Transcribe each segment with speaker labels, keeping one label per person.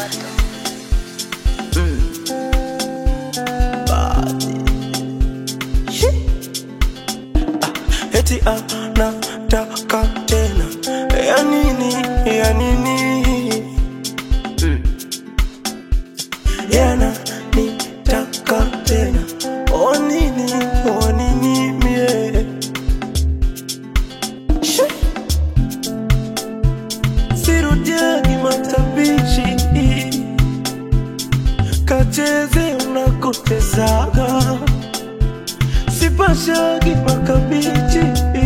Speaker 1: Machata. Mm. Badi. Shi. Ah, eti anataka tena ya nini ya nini mm. yana nitaka tena o nini o nini mie Shi. sirudiagi matabishi kacheze unakotezaga sipashagi makabichi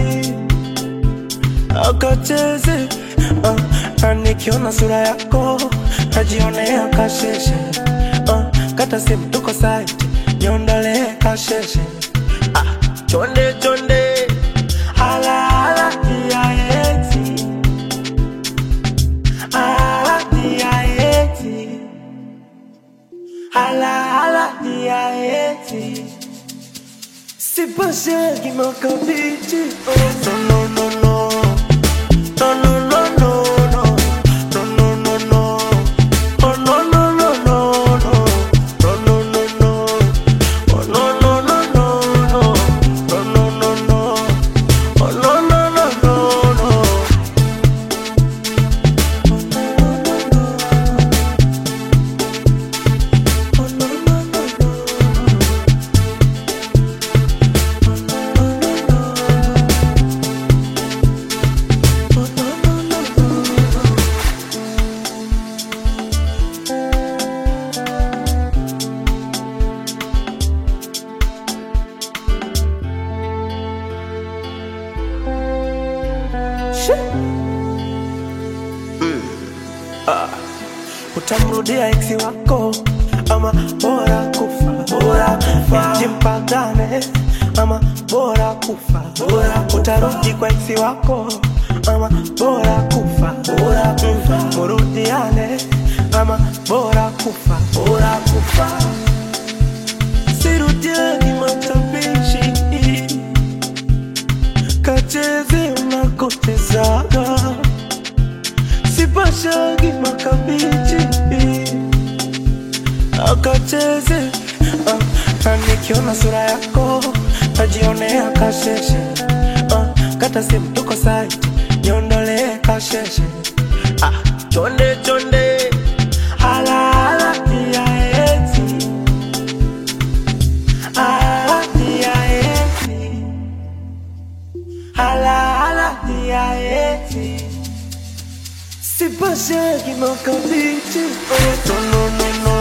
Speaker 1: akacheze uh, na nikiona sura yako najionea kasheshe uh, kata simu tuko site niondolee kasheshe ah, chonde chonde ala ala tiaeti ala tiaeti ala ala tiaeti Sipashagi makabichi oh, no no no no no no no no no no no no no oh no no no no no no no no no oh no no no no no no no no no oh no no no no no oh no no no no oh no no no no Shit. utamrudia eksi wako ama bora kufa bora kufa jimpagane ama bora kufa bora utarudi kwa eksi wako ama bora kufa bora kufa murudiane ama bora kufa bora kufa sirudiani matabishi kacheze unakotezaga sipashagi makabichi akacheze uh, na nikiona sura yako najionea kasheshe uh, kata simu tuko site niondolee kasheshe ah, chonde chonde ala ala tiaeti ala tiaeti ala ala tiaeti Sipashagi makabichi oh, no no no no